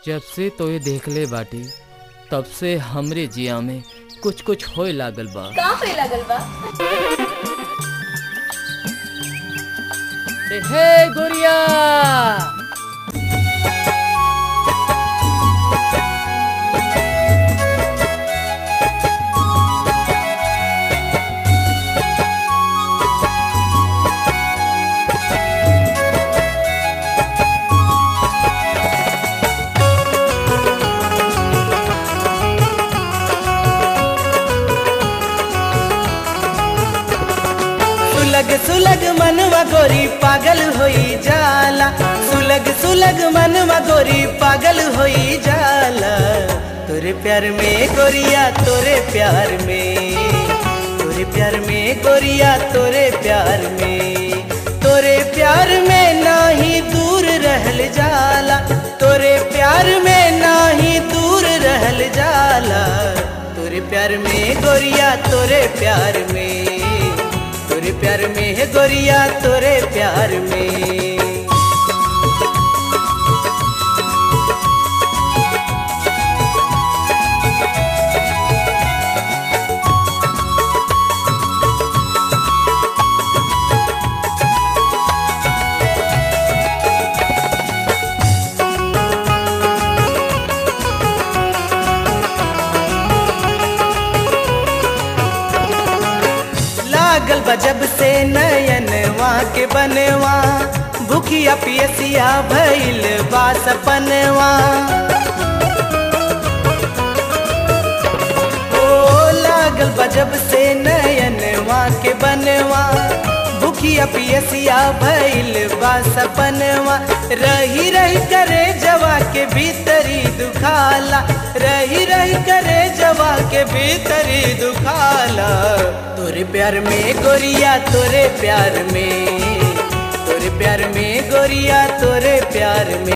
जब से तो ये देखले बाटी तब से हमरे जिया में कुछ कुछ होए लागल बा का पे लगल बा ए, हे गोरिया सुलग सुलग मनवा गोरी पागल होई जाला सुलग सुलग मनवा गोरी पागल होई जाला तोरे प्यार में गोरिया तोरे प्यार में तोरे प्यार में गोरिया तोरे प्यार में तोरे प्यार में नाही दूर रहल जाला तोरे प्यार में नाही दूर रहल जाला तोरे प्यार में गोरिया तोरे प्यार में तोरे प्यार में है गोरिया तोरे प्यार में लागल बजब से नयनवा के बनवा भूखिया पियसिया भइल बा सपनवा ओ लागल बजब से नयनवा के बनवा भूखिया पियसिया भइल बा सपनवा रही रही करे जवा के भीतरी दुखाला रही रही करे जवा के भीतरी दुखाला तोरे प्यार में गोरिया तोरे प्यार में तोरे प्यार में गोरिया तोरे प्यार में